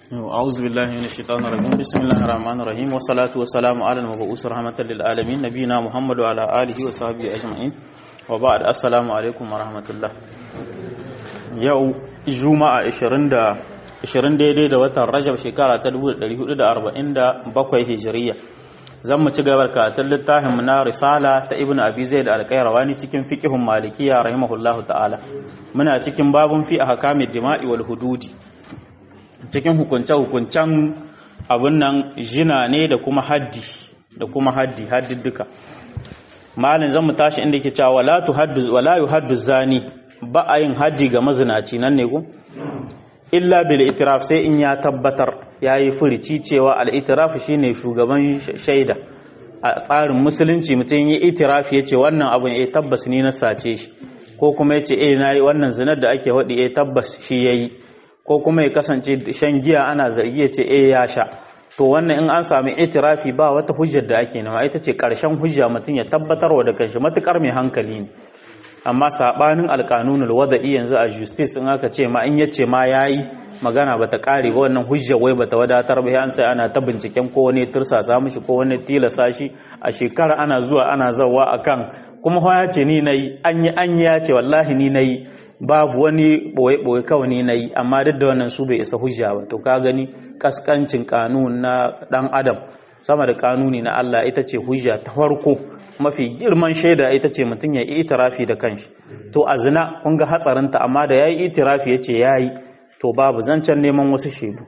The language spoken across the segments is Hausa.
أعوذ بالله من الشيطان الرجيم بسم الله الرحمن الرحيم والصلاة والسلام على المبعوث رحمة للعالمين نبينا محمد وعلى آله وصحبه أجمعين وبعد السلام عليكم ورحمة الله يو جمعة 20 da 20 daidai da watan Rajab shekara ta 1447 Hijiriya zan mu ci gaba karatun littafin mu na risala ta Ibn Abi Zaid al-Qayrawani cikin fiqhun Malikiya rahimahullahu ta'ala muna cikin babun fi ahkamid dima'i wal hududi cikin hukunce-hukuncen abin nan jina ne da kuma haddi da kuma haddi haddidduka malin zan mu tashi inda ke cewa wala tuhaddu wala yuhaddu zani ba a yin haddi ga mazinaci nan ne ku illa bil itiraf sai in ya tabbatar yayi furici cewa al itiraf shine shugaban shaida a tsarin musulunci mutum yi itirafi yace wannan abun eh tabbas ni na sace shi ko kuma yace eh nayi wannan zinar da ake wadi eh tabbas shi yayi ko kuma ya kasance shan giya ana zargi ya ce eh ya sha to wannan in an sami itirafi ba wata hujjar da ake nema ita ce karshen hujja mutum ya tabbatar wa da kanshi matukar mai hankali ne amma sabanin alkanunul wada'i yanzu a justice in aka ce ma in yace ma yayi magana bata kare ba wannan hujja wai bata wadatar ba an sai ana ta binciken ko wani tursasa mishi ko wani tilasa shi a shekara ana zuwa ana zawa akan kuma ya ce ni nayi an yi an ya ce wallahi ni nayi babu wani ɓoye-ɓoye kawai ne na yi amma duk da wannan su bai isa hujja ba to ka gani kaskancin kanun na ɗan adam sama da kanuni na Allah ita ce hujja ta farko mafi girman shaida ita ce mutum ya yi itirafi da kanshi to a zina kun ga hatsarinta amma da ya yi itirafi ya ce ya yi to babu zancen neman wasu shaidu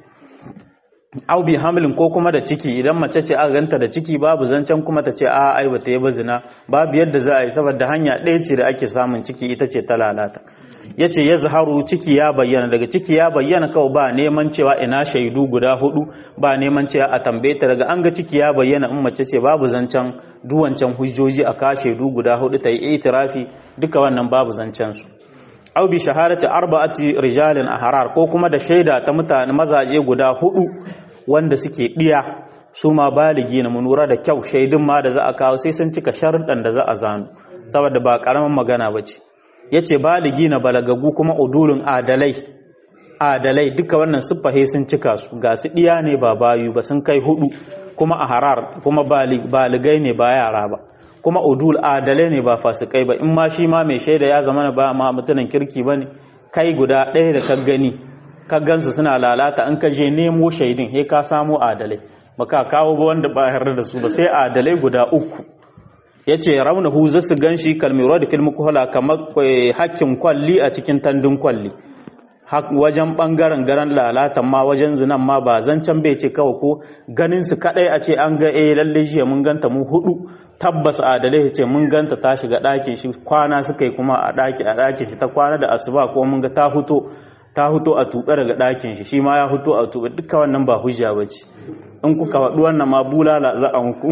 au bi hamlin ko kuma da ciki idan mace ce aka ganta da ciki babu zancen kuma ta ce a ai bata yi ba zina babu yadda za a yi saboda hanya ɗaya ce da ake samun ciki ita ce ta lalata ya ce ya zaharu ciki ya bayyana daga ciki ya bayyana kawai ba neman cewa ina shaidu guda hudu ba neman cewa a tambaye ta daga an ga ciki ya bayyana in mace ce babu zancen duwancan hujjoji a ka shaidu guda hudu ta yi itirafi duka wannan babu zancen su au bi shahadati arba'ati rijalin ahrar ko kuma da shaida ta mutane mazaje guda hudu wanda suke diya su ma baligi na munura da kyau shaidun ma da za a kawo sai sun cika sharuɗan da za a zanu saboda ba karaman magana bace ya ce baligi na balagagu kuma udulun adalai adalai duka wannan siffahe sun cika su ga su ɗiya ne ba bayu ba sun kai hudu kuma a harar kuma baligai ne ba yara ba kuma udul adalai ne ba fasikai ba in ma shi ma mai shaida ya zama ba ma mutumin kirki ba ne kai guda ɗaya da ka gani ka gansu suna lalata in ka je nemo shaidin he ka samo adalai baka kawo ba wanda ba yarda da su ba sai adalai guda uku ya ce raunahu za su gan shi kalmiro da filmi kuhula kamar hakkin kwalli a cikin tandun kwalli wajen ɓangaren garan lalatan ma wajen zinan ma ba zancen bai ce kawai ko ganin su kaɗai a ce an ga eh lalle jiya mun ganta mu hudu tabbas adalai ce mun ganta ta shiga ɗakin shi kwana suka yi kuma a ɗaki a ɗakin shi ta kwana da asuba ko mun ga ta huto ta huto a tuɓe daga ɗakin shi shi ma ya huto a tuɓe duka wannan ba hujja ba ce in kuka faɗi wannan ma bulala za a muku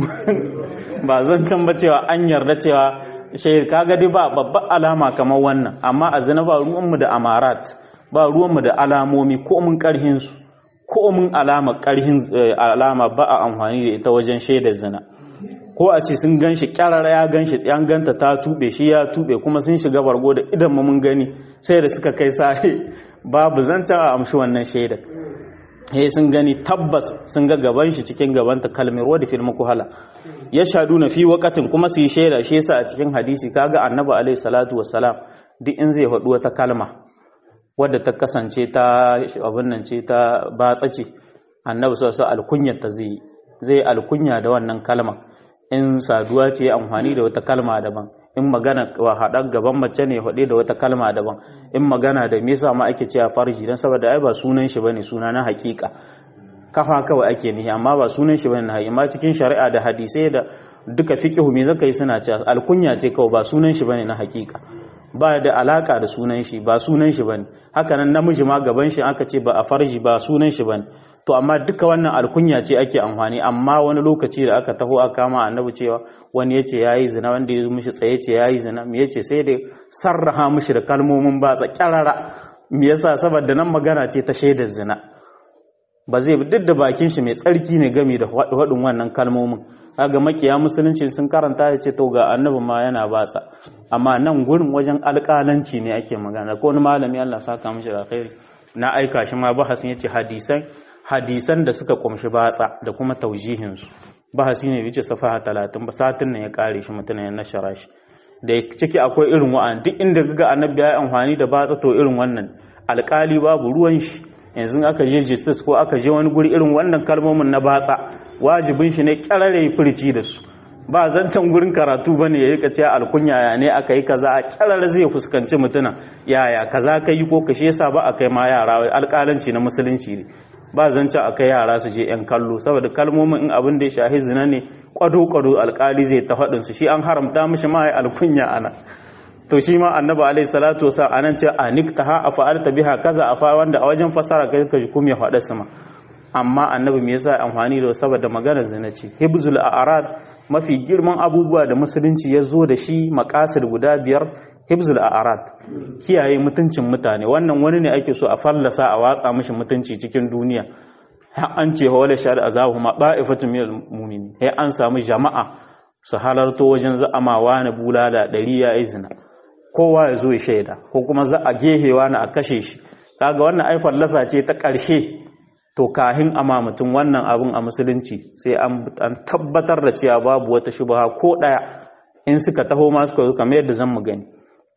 ba zan can ba cewa an yarda cewa shahid kaga dai ba babbar alama kamar wannan amma a zina ba ruwanmu da amarat ba ruwanmu da alamomi ko mun karhin su ko mun alama karhin alama ba a amfani da ita wajen shaidar zina ko a ce sun ganshi kyarara ya ganshi yan ganta ta tube shi ya tube kuma sun shiga bargo da idan mun gani sai da suka kai sahi babu zancen a amshi wannan shaidar he sun gani tabbas sun ga gaban shi cikin gabanta kalmar wadda fil mukuhala ya shadu na fi wakatin kuma su yi shaida shi yasa a cikin hadisi kaga annabi alaihi salatu wassalam duk in zai faɗi wata kalma wadda ta kasance ta abin nan ce ta batsa ce annabi sallallahu alaihi alkunyar ta zai zai alkunya da wannan kalma in saduwa ce amfani da wata kalma daban in magana wa haɗar gaban mace ne haɗe da wata kalma daban in magana da me yasa ma ake cewa farji dan saboda ai ba sunan shi bane suna na hakika kafa kawai ake nihi amma ba sunan shi bane na hakika amma cikin shari'a da hadisai da duka fiqhu me zaka yi suna cewa alkunya ce kawai ba sunan shi bane na hakika ba da alaka da sunan shi ba sunan shi bane haka nan namiji ma gaban shi aka ce ba a farji ba sunan shi bane to amma duka wannan alkunya ce ake amfani amma wani lokaci da aka taho aka kama annabi cewa wani yace yayi zina wanda ya mishi tsaye ce yayi zina me yace sai da sarraha mishi da kalmomin ba kyarara me yasa saboda nan magana ce ta shaidar zina ba zai duk da bakin shi mai tsarki ne game da faɗin wannan kalmomin kaga makiya musulunci sun karanta ya ce to ga annabi ma yana batsa amma nan gurin wajen alƙalanci ne ake magana ko wani malami Allah saka mishi da khairi na aika shi ma bahasin yace hadisan hadisan da suka kumshi batsa da kuma taujihinsu bahasi ne bice safaha talatin ba satin nan ya kare shi mutum ya nashara shi da ciki akwai irin wa'an duk inda ga annabi ya amfani da batsa to irin wannan alkali babu ruwan shi yanzu aka je justice ko aka je wani guri irin wannan kalmomin na batsa wajibin shi ne kyarare furci da su ba zancen gurin karatu bane ya rika cewa alkunya ya ne aka yi kaza a kyarare zai fuskanci mutuna yaya kaza ka yi ko kashe yasa ba a kai ma yara alƙalanci na musulunci ne ba zancen a kai yara su je yan kallo saboda kalmomin in abin da ya shahi zina ne kwado kwado alƙali zai ta faɗin su shi an haramta mishi ma ya alkunya ana to shi ma annabi alaihi salatu wasa anan ce aniktaha afa'alta biha kaza afa wanda a wajen fasara kai ka kuma ya faɗa sama amma annabi me yasa amfani da saboda magana zina ce hibzul a'rad mafi girman abubuwa da musulunci ya zo da shi maqasid guda biyar hibzul a'rad kiyaye mutuncin mutane wannan wani ne ake so a fallasa a watsa mishi mutunci cikin duniya an ce wala shar azabu ma ba'ifatun minal mu'minin sai an samu jama'a su halarto wajen za'amawa na bulala ɗari ya izina kowa ya zo ya shaida ko kuma za a gehewa na a kashe shi kaga wannan ai fallasa ce ta ƙarshe to kahin ama mutum wannan abin a musulunci sai an tabbatar da cewa babu wata shubha ko ɗaya in suka taho ma suka zo kamar yadda zan mu gani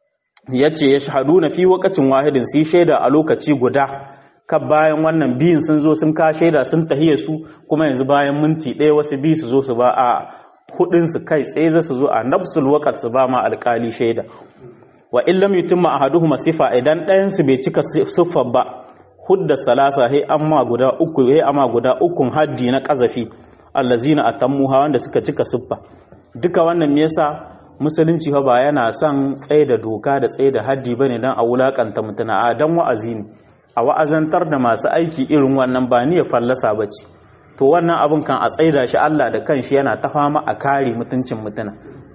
yace ya shahadu na fi wakacin wahidin su shaida a lokaci guda ka bayan wannan biyun sun zo sun ka shaida sun tahiya su kuma yanzu bayan minti ɗaya wasu biyu su zo su ba a hudin su kai tsaye za su zo a nafsul waqt su ba ma alƙali shaida wa illam yutimma ahaduhuma sifa idan ɗayan su bai cika siffar ba hudda salasa he amma guda uku he amma guda ukun haddi na kazafi allazina atammuha wanda suka cika siffa duka wannan me yasa musulunci fa ba yana son tsaye da doka da tsaye da haddi bane dan a wulakanta mutuna a dan wa'azi ne a wa'azantar da masu aiki irin wannan ba ni ya fallasa bace to wannan abun kan a tsaida shi Allah da kanshi yana ta fama a kare mutuncin mutuna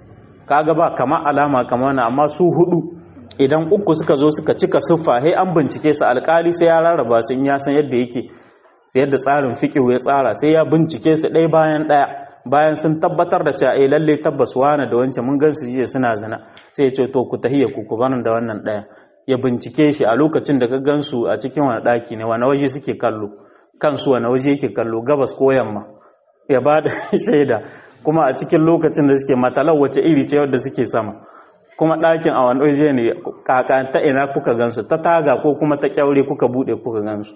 kaga ba kama alama kama wannan amma su hudu idan uku suka zo suka cika siffa sai an bincike su alkali sai ya rarraba su in ya san yadda yake yadda tsarin fiqh ya tsara sai ya bincike su ɗaya bayan ɗaya bayan sun tabbatar da cewa eh lalle tabbas wani da wancan mun gan su jiya suna zina sai ya ce to ku tahiya ku ku bar da wannan ɗaya ya bincike shi a lokacin da ka gan su a cikin wani ɗaki ne wani waje suke kallo kansu wani waje yake kallo gabas ko yamma ya ba da shaida kuma a cikin lokacin da suke matalar wace iri ce wadda suke sama kuma ɗakin a wani waje ne kaka ta ina kuka gansu ta taga ko kuma ta kyaure kuka buɗe kuka gansu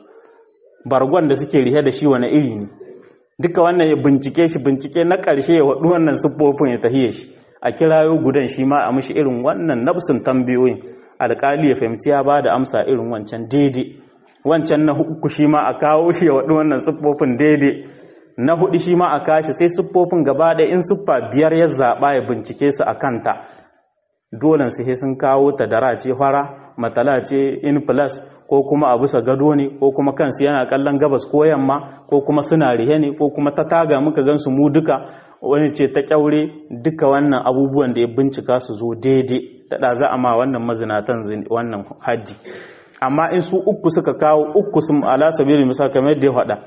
bargon da suke rihe da shi wani iri ne duka wannan ya bincike shi bincike na ƙarshe ya waɗu wannan siffofin ya tahiye shi a kirayo gudan shi ma a mishi irin wannan nafsin tambayoyin alƙali ya fahimci ya ba da amsa irin wancan daidai wancan na uku shi ma a kawo shi ya waɗu wannan siffofin daidai na hudu shi ma a kashi sai siffofin gaba ɗaya in siffa biyar ya zaɓa ya bincike su a kanta dolen su sai sun kawo ta dara ce fara matala ce in plus ko kuma a bisa gado ne ko kuma kansu yana kallon gabas ko yamma ko kuma suna rihe ne ko kuma ta taga muka gansu mu duka wani ce ta kyaure duka wannan abubuwan da ya bincika su zo daidai da za a ma wannan mazinatan wannan haddi amma in su uku suka kawo uku sun ala sabili misal kamar yadda ya faɗa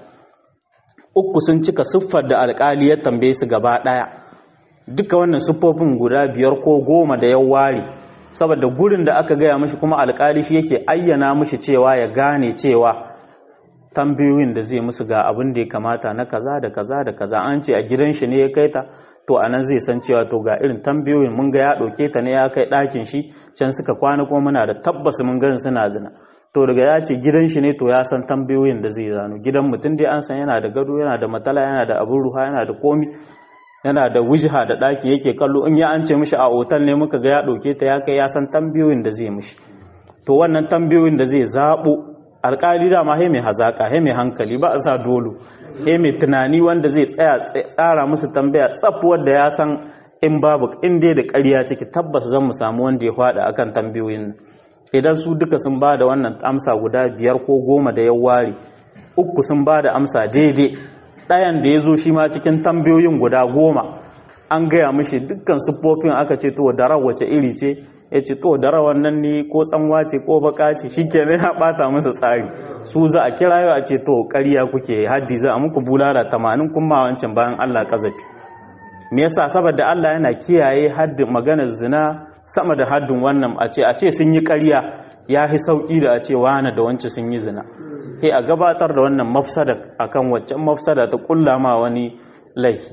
uku sun cika siffar da alƙali ya tambaye su gaba ɗaya duka wannan siffofin guda biyar ko goma da ya ware saboda gurin da aka gaya mashi kuma alƙali shi yake ayyana mashi cewa ya gane cewa tambayoyin da zai musu ga abin da ya kamata na kaza da kaza da kaza an ce a gidan shi ne ya kai ta to a nan zai san cewa to ga irin tambayoyin mun ga ya ɗauke ta ne ya kai ɗakin shi can suka kwana kuma muna da tabbas mun ganin suna zina to daga ya ce gidan shi ne to ya san tambayoyin da zai zano gidan mutum dai an san yana da gado yana da matala yana da abin ruha yana da komi yana da wujha da ɗaki yake kallo in ya an ce mishi a otal ne muka ga ya ɗauke ta ya kai ya san tambayoyin da zai mishi to wannan tambayoyin da zai zaɓo alƙali dama he mai hazaƙa he mai hankali ba a sa dolo he mai tunani wanda zai tsaya tsara musu tambaya tsaf wanda ya san in babu in dai da ƙarya ciki tabbas zan mu samu wanda ya faɗa akan tambayoyin nan idan su duka sun ba da wannan amsa guda biyar ko goma da ya ware uku sun ba da amsa daidai ɗayan da ya zo shi ma cikin tambayoyin guda goma an gaya mishi dukkan siffofin aka ce to dara wace iri ce ya ce to dara wannan ne ko tsanwa ce ko baka ce shi ke ya ɓata masa tsari su za a kira yau a ce to ƙarya kuke haddi za a muku bulala tamanin kuma wancan bayan allah ƙazafi me yasa saboda allah yana kiyaye haddin maganar zina sama da haddin wannan a ce a ce sun yi ƙarya ya fi sauƙi da a ce wane da wance sun yi zina sai a gabatar da wannan mafsada akan waccan mafsada ta kulla ma wani laifi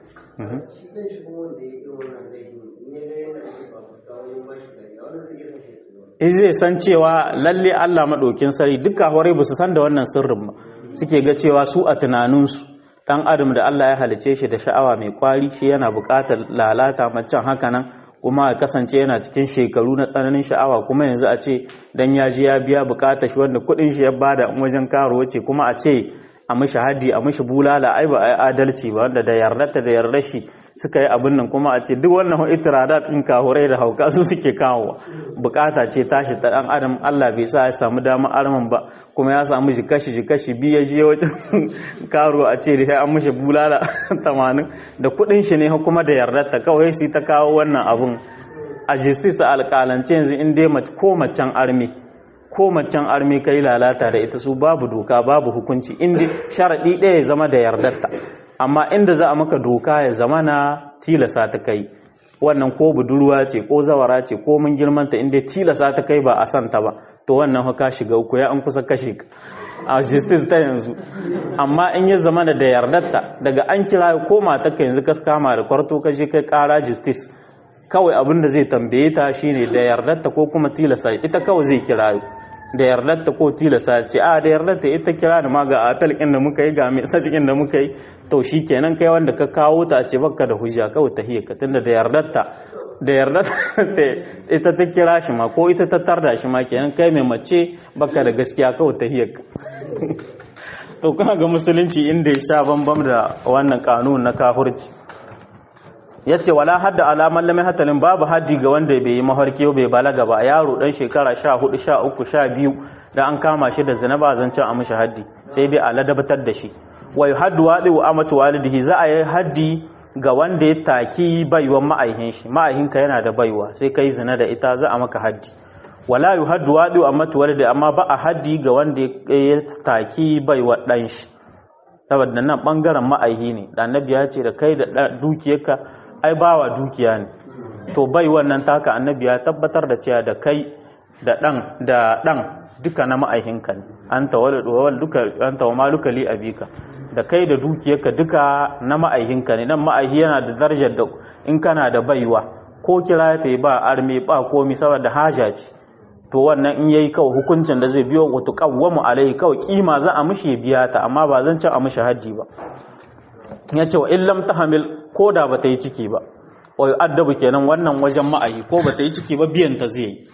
in zai san cewa lalle Allah maɗokin sari duka horai ba su san da wannan sirrin ba suke ga cewa su a tunaninsu ɗan adam da Allah ya halice shi da sha'awa mai kwari shi yana buƙatar lalata macen haka nan kuma a kasance yana cikin shekaru na tsananin sha'awa kuma yanzu a ce dan ya ji ya biya buƙatar shi wanda kuɗin shi ya bada wajen karuwa ce kuma a ce a mishi haddi a mishi bulala ai ba a yi adalci ba wanda da yardarta da yardar shi suka yi abin nan kuma a ce duk wannan itiradat ɗin kahurai da hauka su suke kawowa bukata ce tashi ta ɗan adam Allah bai sa ya samu damar arman ba kuma ya samu jikashi jikashi biyu ya je wajen karo a ce da an mishi bulala tamanin da kuɗin shi ne kuma da yardarta kawai sai ta kawo wannan abun a justice alƙalance yanzu in dai ko macen armi ko macen armi kai lalata da ita su babu doka babu hukunci inda sharaɗi ɗaya ya zama da yardarta amma inda za a maka doka ya zama na tilasa ta kai wannan ko budurwa ce ko zawara ce ko mun girmanta inda tilasa ta kai ba a santa ba to wannan haka shiga uku ya an kusa kashe ka a justice ta yanzu amma in ya zama da yardarta daga an kira ko mata ka yanzu ka kama da kwarto ka je kai kara justice kawai abin da zai tambaye ta shine da yardarta ko kuma tilasa ita kawai zai kira da yardarta ko tilasa ce a da yardarta ita kira da ma ga atal ɗin da muka yi ga mai sajikin da muka yi to shi kenan kai wanda ka kawo ta ce baka da hujja kawai ta hiyar ka tunda da yardarta da yardarta ita ta kira shi ma ko ita ta tarda shi ma kenan kai mai mace baka da gaskiya kawai ta hiyar ka to kuma ga musulunci inda ya sha bambam da wannan kanun na kafurci ya ce wala hadda alaman lamai hatalin babu haddi ga wanda bai yi mafarki bai balaga ba yaro dan shekara sha hudu sha uku sha biyu da an kama shi da zina ba zancen a mishi haddi sai dai a ladabatar da shi wai haddu waɗi wa amatu walidihi za a yi haddi ga wanda ya taki baiwan ma'aihin shi ma'aihinka yana da baiwa sai kai zina da ita za a maka haddi wala yu haddu waɗi wa amatu walidi amma ba a haddi ga wanda ya taki baiwa ɗan shi saboda nan ɓangaren ma'aihi ne da annabi ya ce da kai da dukiyarka ai bawa dukiya ne to bai wannan taka annabi ya tabbatar da cewa da kai da dan da dan duka na ma'aihinka ne anta wal duka anta wa maluka li abika da kai da dukiyarka duka na ma'aihinka ne nan ma'aihi yana da darajar da in kana da baiwa ko kira ta ba arme ba komi saboda haja ce to wannan in yayi kawai hukuncin da zai biyo wa tuqawwamu alai kawai kima za a mishi biya ta amma ba zan ci a mishi haji ba ya ce wa illam ta hamil ko da ba ta yi ciki ba wai addabu kenan wannan wajen ma'ayi ko ba ta yi ciki ba biyan ta zai yi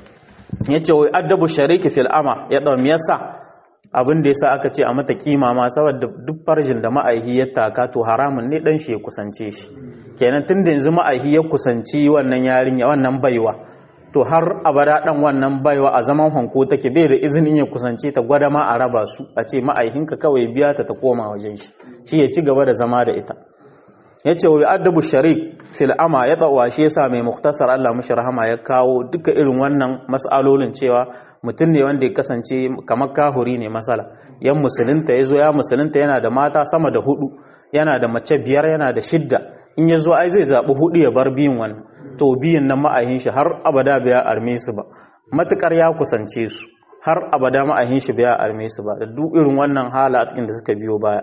ya ce wai addabu shariki fil ama ya ɗau yasa abin da yasa aka ce a mata kima ma saboda duk farjin da ma'aihi ya taka to haramun ne dan shi ya kusance shi kenan tun da yanzu ma'aihi ya kusanci wannan yarinya wannan baiwa to har abada dan wannan baiwa a zaman hanko take bai da izinin ya kusance ta gwada ma a raba su a ce ma'aihinka kawai biya ta ta koma wajen shi shi ya ci gaba da zama da ita ya ce wa adabu sharik fil ama ya tsawa shi yasa mai muktasar Allah mashi rahama ya kawo duka irin wannan mas'alolin cewa mutum ne wanda ya kasance kamar kahuri ne masala yan musulunta ya zo ya musulunta yana da mata sama da hudu yana da mace biyar yana da shidda in ya zo ai zai zaɓi hudu ya bar biyun wannan to biyun nan ma'ahin shi har abada bai arme su ba matukar ya kusance su har abada ma'ahin shi bai arme su ba da duk irin wannan hala a cikin da suka biyo baya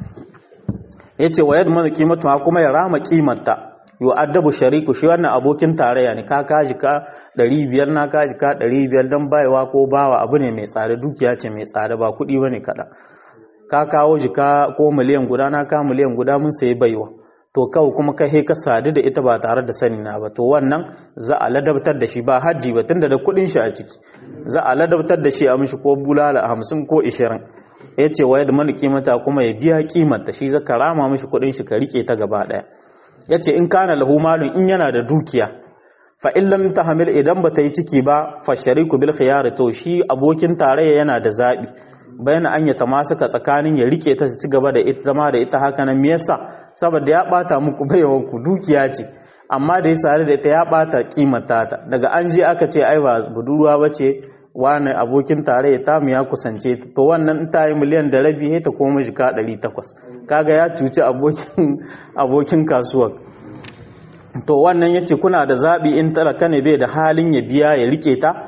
yace wa yadda kimatu kuma ya rama kimanta yo addabu shariku shi wannan abokin tarayya ne ka kaji ka 500 na kaji ka 500 dan baiwa ko bawa abu ne mai tsada dukiya ce mai tsada ba kuɗi bane kada ka kawo jika ko miliyan guda na ka miliyan guda mun sayi baiwa to kawai kuma kai ka sadu da ita ba tare da sani na ba to wannan za a ladabtar da shi ba haddi ba tunda da kuɗin shi a ciki za a ladabtar da shi a mishi ko bulala hamsin ko ishirin ya ce wa yadda mani kimata kuma ya biya kimanta shi zaka rama mishi kuɗin shi ka rike ta gaba ɗaya ya ce in kana lahu malun in yana da dukiya fa in lam tahmil idan bata yi ciki ba fa shariku bil khiyar to shi abokin tarayya yana da zabi bayan an ya tamasuka tsakanin ya rike ta ci gaba da ita zama da ita haka nan me yasa saboda ya bata muku baiwan ku dukiya ce amma da ya sare da ita ya bata kimanta ta daga an je aka ce ai ba budurwa bace wani abokin tarayya ta mu ya kusance ta to wannan ta yi miliyan da rabi ta koma jika 800 kaga ya cuci abokin abokin kasuwar to wannan yace kuna da zabi in talaka ne bai da halin ya biya ya rike ta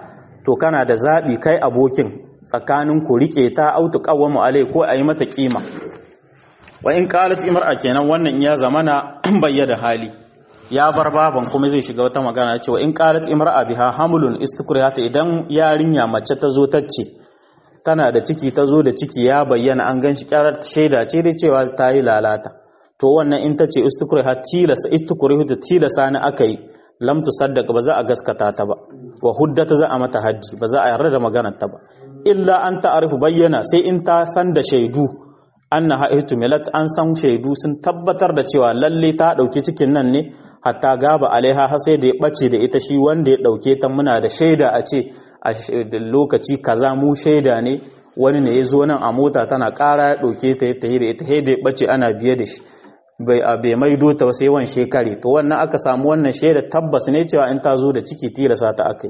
to kana da zabi kai abokin tsakanin ku rike ta autu qawwamu alai ko ayi mata kima wa in qalat imra'a kenan wannan ya zamana bayyana hali ya bar baban kuma zai shiga wata magana cewa in qalat imra'a biha hamlun istikrihata idan yarinya mace ta zo tacce tana da ciki ta zo da ciki ya bayyana an ganshi kyarar shaida ce dai cewa ta yi lalata to wannan in ta ce istikriha tilasa istikrihu tilasa ne aka yi lam tusaddaq ba za a gaskata ta ba wa huddata za a mata haddi ba za a yarda da maganar ta ba illa an ta'arifu bayyana sai in ta san da shaidu annaha ihtumilat an san shaidu sun tabbatar da cewa lalle ta dauki cikin nan ne hatta gaba alaiha har sai da ya bace da ita shi wanda ya dauke ta muna da shaida a ce a lokaci kaza mu shaida ne wani ne ya zo nan a mota tana ƙara ya ɗauke ta ya tahi da ita da ya ɓace ana biye da shi bai a bai maido ta sai wan shekare to wannan aka samu wannan shaida tabbas ne cewa in ta zo da ciki tilasa ta akai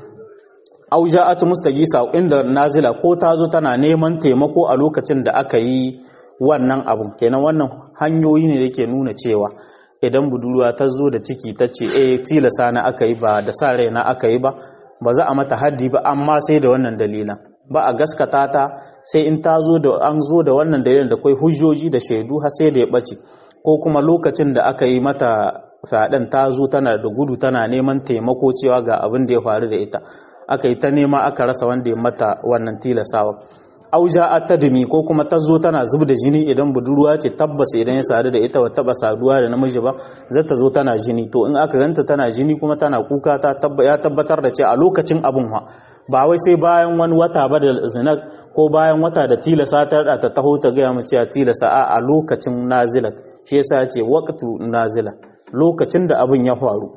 au ja'at mustagisa inda nazila ko ta zo tana neman taimako a lokacin da aka yi wannan abun kenan wannan hanyoyi ne da ke nuna cewa idan budurwa ta zo da ciki ta ce eh tilasa na aka yi ba da sa rai na aka yi ba ba za a mata haddi ba amma sai da wannan dalilan ba a gaskata ta sai in ta zo da an zo da wannan dalilin da kai hujjoji da shaidu har sai da ya bace ko kuma lokacin da aka yi mata fyaɗen ta zo tana da gudu tana neman taimako cewa ga abin da ya faru da ita aka yi ta nema aka rasa wanda ya mata wannan tilasawa auja atadmi ko kuma ta zo tana zub da jini idan budurwa ce tabbas idan ya sadu da ita ba taba saduwa da namiji ba za ta zo tana jini to in aka ganta tana jini kuma tana kuka ta ya tabbatar da ce a lokacin abun ha ba wai sai bayan wani wata ba da zina ko bayan wata da tilasa ta da ta taho ta gaya mu cewa tilasa a a lokacin nazila shi yasa ya ce waqtu nazila lokacin da abun ya faru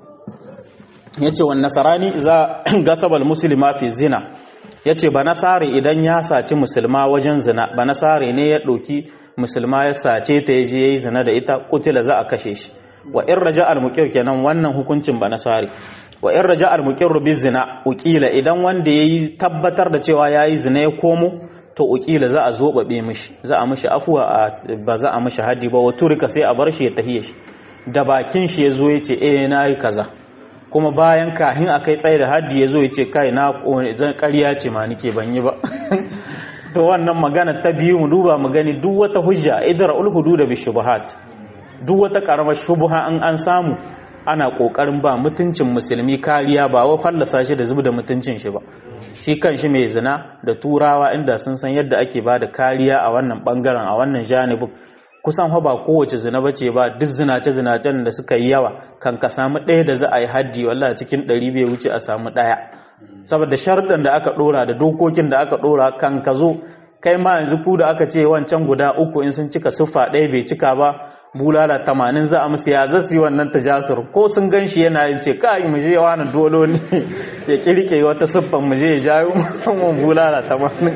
yace wan nasarani za gasabal muslima fi zina ya ce ba nasare idan ya saci musulma wajen zina ba nasare ne ya ɗauki musulma ya sace ta ya je ya yi zina da ita kutila za a kashe shi wa in raja al kenan wannan hukuncin ba nasare wa in raja al bi zina ukila idan wanda ya yi tabbatar da cewa ya yi zina ya komo to ukila za a zobabe mishi za a mishi afuwa ba za a mishi haddi ba wa turika sai a bar shi ya tahiye shi da bakin shi ya zo ya ce eh na yi kaza kuma bayan kahin a kai tsaye da haddi ya zo ya ce kai na zan ƙarya ce ma nike ban yi ba to wannan magana ta biyu mu duba mu gani duk wata hujja idra ul hudud bi shubuhat duk wata karamar shubuha an an samu ana kokarin ba mutuncin musulmi kariya ba wa fallasa shi da zubda mutuncin shi ba shi kan shi mai zina da turawa inda sun san yadda ake ba da kariya a wannan bangaren a wannan janibin kusan fa ba kowace zina bace ba duk zinace zinacen da suka yi yawa kan ka samu ɗaya da za a yi haddi wallahi cikin ɗari bai wuce a samu ɗaya saboda sharuɗan da aka ɗora da dokokin da aka ɗora kan ka zo kai ma yanzu ku da aka ce wancan guda uku in sun cika siffa ɗaya bai cika ba bulala tamanin za a musu ya za su yi wannan tajasur ko sun gan shi yana yin ce kai mu je wani dolo ne ya kirke wata siffan mu je ya jayo mu bulala tamanin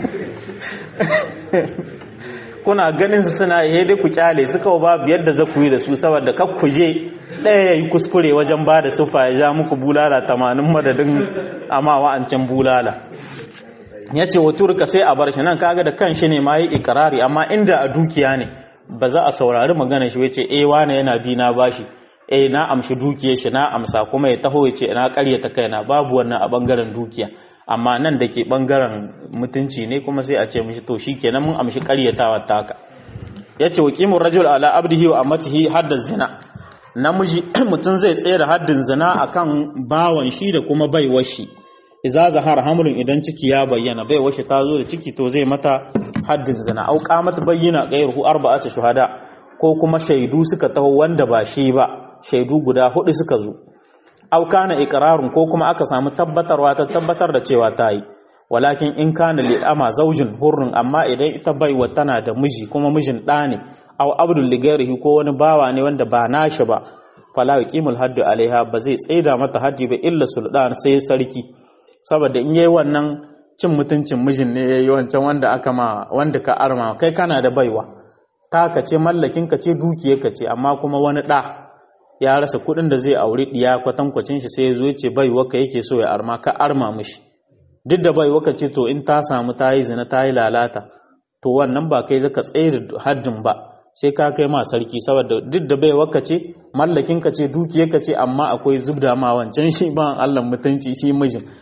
kuna ganin su suna yi dai ku kyale su kawo babu yadda za ku yi da su saboda kak ku je ɗaya ya yi kuskure wajen ba da sufa ya ja muku bulala tamanin madadin amma wa'ancan bulala ya ce wa turka sai a bar shi nan kaga da kan shi ne ma yi ikirari amma inda a dukiya ne ba za a saurari magana shi wace eh wane yana bi na bashi eh na amshi dukiyar shi na amsa kuma ya taho ya ce na karyata kaina babu wannan a bangaren dukiya amma nan da ke bangaren mutunci ne kuma sai a ce mishi to shikenan mun amshi karyatawa taka yace wa qimur rajul ala abdihi wa amatihi hadda zina namiji mutum zai tsaye da haddin zina akan bawan shi da kuma baiwar shi iza zahar hamlin idan ciki ya bayyana baiwar shi ta zo da ciki to zai mata haddin zina au qamat bayyana ghayruhu arba'atu shuhada ko kuma shaidu suka taho wanda ba shi ba shaidu guda hudu suka zo au kana iqrarun ko kuma aka samu tabbatarwa ta tabbatar da cewa ta yi walakin in kana lil ama zaujin hurrun amma idan ita baiwa tana da miji kuma mijin ɗa ne au abdul ligarihi ko wani bawa ne wanda ba nashi ba fala yuqimul haddu alaiha ba zai tsaida mata haddi ba illa sultan sai sarki saboda in yayi wannan cin mutuncin mijin ne yayi wancan wanda aka ma wanda ka arma kai kana da baiwa ta ka ce mallakin ka ce dukiyar ka ce amma kuma wani ɗa ya rasa kuɗin da zai auri ɗiya kwatankwacin shi sai ya zo ya ce bai waka yake so ya arma ka arma mishi duk da bai waka ce to in ta samu ta yi zina ta yi lalata to wannan ba kai zaka tsaye da haddin ba sai ka kai ma sarki saboda duk da bai waka ce mallakin ka ce dukiyar ka ce amma akwai zubda ma wancan shi ba Allah mutunci shi mijin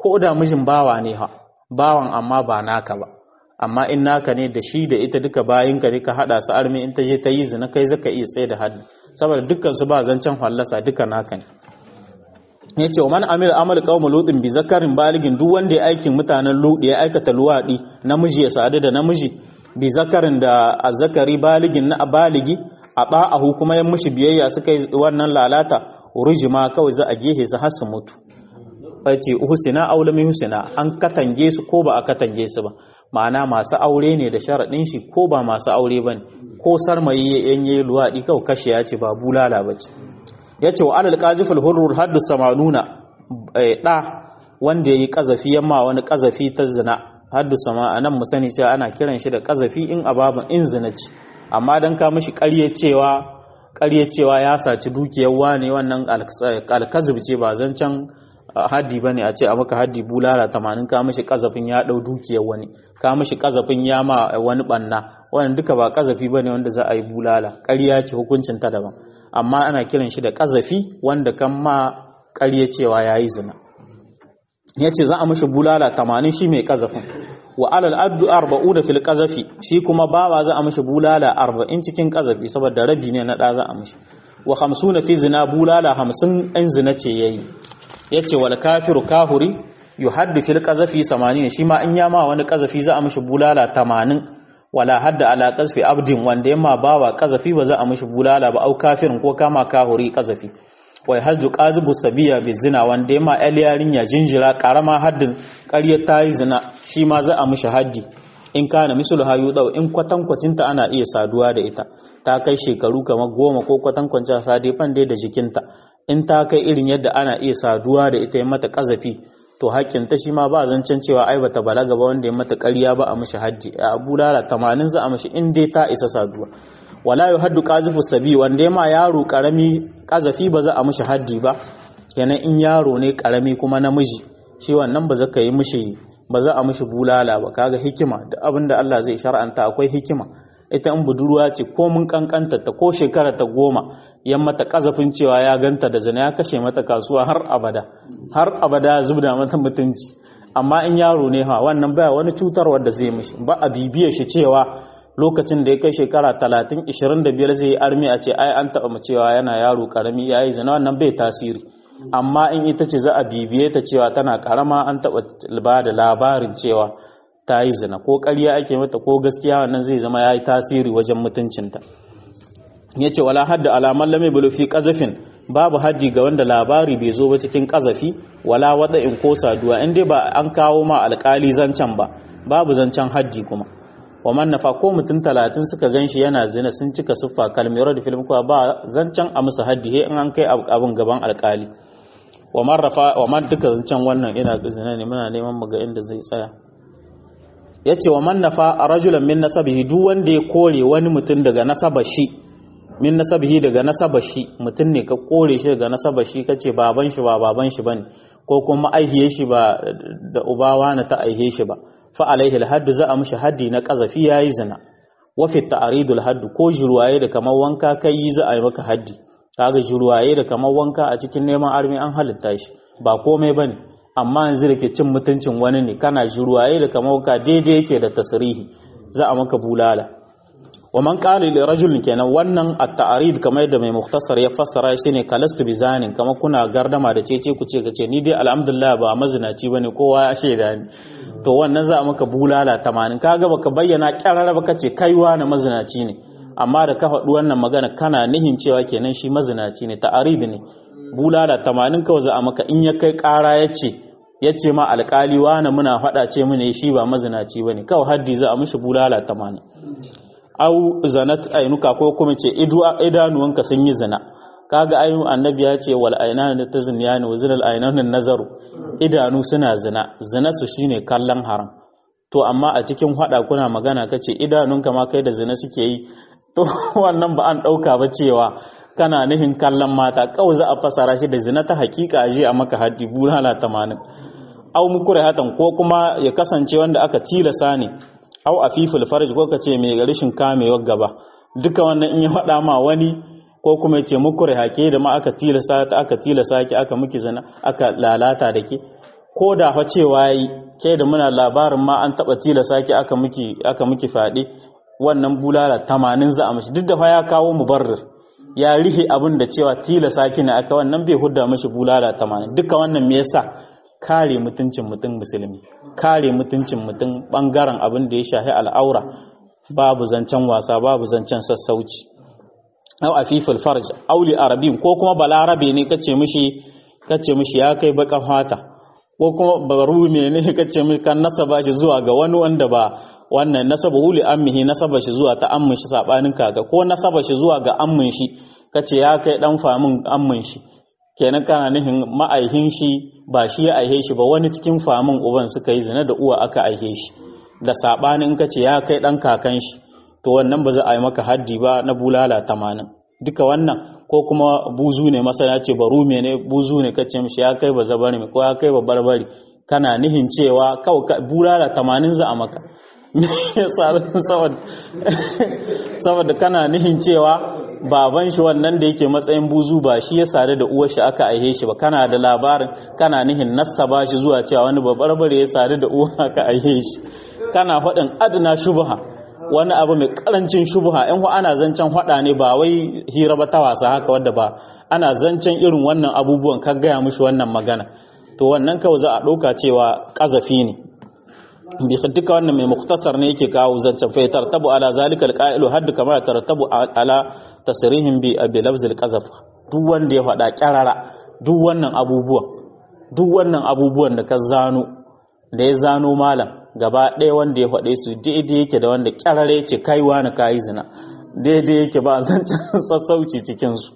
ko da mijin bawa ne ha bawan amma ba naka ba amma in naka ne da shi da ita duka bayin ka ka hada su armi in ta je ta yi zina kai zaka iya tsaye da haddi saboda dukkan su ba zancen fallasa duka naka ne yace wa man amila amal qaum lutin bi zakarin baligin duk wanda ya aikin mutanen ludi ya aikata luwadi namiji ya sadu da namiji bi zakarin da azzakari baligin na baligi a ba'ahu kuma ya mushi biyayya suka yi wannan lalata urijima kawai za a gehe su har su mutu ce husina aw lam husina an katange su ko ba a katange su ba ma'ana masu aure ne da sharaɗin shi ko ba masu aure ba ne ko sarmayi yan yi luwaɗi kawai kashe ya ce ba bulala ba ce ya ce wa alal ƙajifal hurur haddu samanuna ɗa wanda ya yi ƙazafi yamma wani ƙazafi ta zina haddu sama a nan mu sani cewa ana kiran shi da ƙazafi in ababan in zina ce amma don ka mishi ƙarye cewa ƙarye cewa ya saci dukiyar wane wannan alkazib ce ba zancen haddi ba ne a ce a maka haddi bulala tamanin ka mishi kazafin ya ɗau dukiyar wani ka mishi kazafin ya ma wani ɓanna wannan duka ba kazafi ba ne wanda za a yi bulala ƙarya ce hukuncin ta daban amma ana kiran shi da kazafi wanda kan ma ƙarya cewa ya yi zina ya ce za a mishi bulala tamanin shi mai kazafin wa alal addu arba'u da fil kazafi shi kuma bawa za a mishi bulala arba'in cikin kazafi saboda rabi ne na ɗa za a mishi wa hamsuna fi zina bulala hamsin ɗan zina ce ya yi ya ce wal kafiru kahuri yu haddi fil qazafi 80 shi ma in yama wani qazafi za a mishi bulala 80 wala hadda ala qazfi abdin wanda yamma bawa qazafi ba za a mishi bulala ba au kafirin ko kama kahuri qazafi wai hajju qazibu sabiya bi zina wanda yamma el yarinya jinjira karama haddin ƙarya ta yi zina shi ma za a mishi haddi in kana misul hayu dau in kwatankwacinta ana iya saduwa da ita ta kai shekaru kamar goma ko kwatankwacin sadefan dai da jikinta in ta kai irin yadda ana iya saduwa da ita ya mata kazafi to hakkin ta shi ma ba zancen cewa ai bata balaga ba wanda ya mata ƙarya ba a mishi haddi a bulala tamanin za a mishi in dai ta isa saduwa wala yu haddu qazifu sabi wanda ma yaro karami kazafi ba za a mishi haddi ba kenan in yaro ne karami kuma namiji shi wannan ba za ka yi mishi ba za a mishi bulala ba kaga hikima da abin da Allah zai shar'anta akwai hikima ita in budurwa ce ko mun kankanta ta ko shekara ta goma yan mata kazafin cewa ya ganta da zina ya kashe mata kasuwa har abada har abada zubda mata mutunci amma in yaro ne ha wannan baya wani cutarwa da zai mishi ba a bibiye shi cewa lokacin da ya kai shekara talatin ishirin da biyar zai yi armi a ce ai an taɓa cewa yana yaro karami ya yi zina wannan bai tasiri amma in ita ce za a bibiye ta cewa tana karama an taɓa ba da labarin cewa ta yi zina ko ƙarya ake mata ko gaskiya wannan zai zama ya yi tasiri wajen mutuncinta ya ce wala hadda alaman lame bulufi ƙazafin babu haddi ga wanda labari bai zo ba cikin ƙazafi wala wada in ko saduwa in dai ba an kawo ma alƙali zancen ba babu zancen haddi kuma wa man nafa ko mutum talatin suka gan shi yana zina sun cika siffa kalmiyar da film kuwa ba zancen a musu haddi he in an kai abin gaban alƙali wa man rafa wa man duka zancen wannan ina zina ne muna neman mu ga inda zai tsaya ya ce wa mannafa a rajulan min nasabihi duk wanda ya kore wani mutum daga nasaba shi min nasabihi daga nasaba shi mutum ne ka kore shi daga nasaba shi kace baban shi ba baban shi bane ko kuma aihiye shi ba da ubawa na ta aihe shi ba fa alaihi alhadd za a mishi haddi na qazafi yayi zina wa fi ta'ridul hadd ko jirwaye da kamar wanka kai za a yi maka haddi kaga jirwaye da kamar wanka a cikin neman armi an halitta shi ba komai bane amma yanzu da ke cin mutuncin wani ne kana jiruwaye da kamar ka daidai yake da tasirihi za a maka bulala wa man qala li rajulin kenan wannan at-ta'rid kamar da mai mukhtasar ya fassara shi ne kalastu bizanin kamar kuna gardama da cece ku ce kace ni dai alhamdulillah ba mazinaci bane kowa ya shaida ni to wannan za a maka bulala 80 kaga baka bayyana kyarara ba kace kaiwa na mazinaci ne amma da ka faɗi wannan magana kana nihin cewa kenan shi mazinaci ne ta'arid ne bulala tamanin kawai za a maka in ya kai ƙara ya ce ya ce ma alƙali wani muna faɗa ce mune shi ba mazinaci ba ne kawai haddi za a mishi bulala tamanin au zanat ainuka ko kuma ce idanuwanka sun yi zina kaga ayu annabi ya ce wal ainan da tazniyani wa zinal ainan nazaru idanu suna zina zina su shine kallon haram to amma a cikin hada kuna magana kace idanunka ma kai da zina suke yi to wannan ba an dauka ba cewa kana nihin kallon mata kawai za a fasara shi da zina ta hakika je a maka haddi bulala tamanin au mukure hatan ko kuma ya kasance wanda aka tilasa ne au afiful farj ko kace mai rashin kamewar gaba duka wannan in ya faɗa ma wani ko kuma ya ce mukure hake da ma aka tilasa ta aka tilasa ki aka miki zina aka lalata da ke ko da fa cewa yi ke da muna labarin ma an taba tilasa ki aka miki aka miki fadi wannan bulala 80 za a mishi duk da fa ya kawo mubarrir ya rihe abin da cewa tilasa ki ne aka wannan bai hudda mishi bulala 80 duka wannan me yasa kare mutuncin mutum musulmi kare mutuncin mutum bangaren abin da ya shahi al'aura babu zancen wasa babu zancen sassauci au afiful farj auli arabin ko kuma balarabe ne kace mishi kace mishi ya kai baka fata ko kuma barume ne kace mishi kan nasaba shi zuwa ga wani wanda ba wannan nasaba wuli ammihi nasaba shi zuwa ta ammin shi sabanin kaga ko nasaba shi zuwa ga ammin shi kace ya kai dan famin ammin shi kenan kana nihin ma'aihin shi ba shi ya aihe shi ba wani cikin famin uban suka yi zina da uwa aka aihe shi da sabanin kace ya kai dan kakan shi to wannan ba za a yi maka haddi ba na bulala tamanin duka wannan ko kuma buzu ne masana ce baru ne buzu ne kace mishi ya kai ba zabari ko ya kai ba barbari kana nihin cewa kawai bulala tamanin za a maka saboda kana nihin cewa baban shi wannan da yake matsayin buzu ba shi ya sadu da uwar shi aka aihe shi ba kana da labarin kana nihin nassaba shi zuwa cewa wani babarbare ya sadu da uwar aka aihe shi kana faɗin adana shubha wani abu mai karancin shubha in ana zancen hada ne ba wai hira ba ta wasa haka wadda ba ana zancen irin wannan abubuwan ka gaya mishi wannan magana to wannan kawai za a ɗauka cewa ƙazafi ne bi duka wannan mai muktasar ne yake kawo zancen fa tartabu ala zalika alqa'ilu hadd kama tartabu ala tasrihim bi abi lafz alqazaf duk wanda ya faɗa kyarara duk wannan abubuwan duk wannan abubuwan da ka zano da ya zano malam gaba ɗaya wanda ya faɗe su daidai yake da wanda ƙyarare ce kaiwa na kayi zina daidai yake ba zancen sassauci cikinsu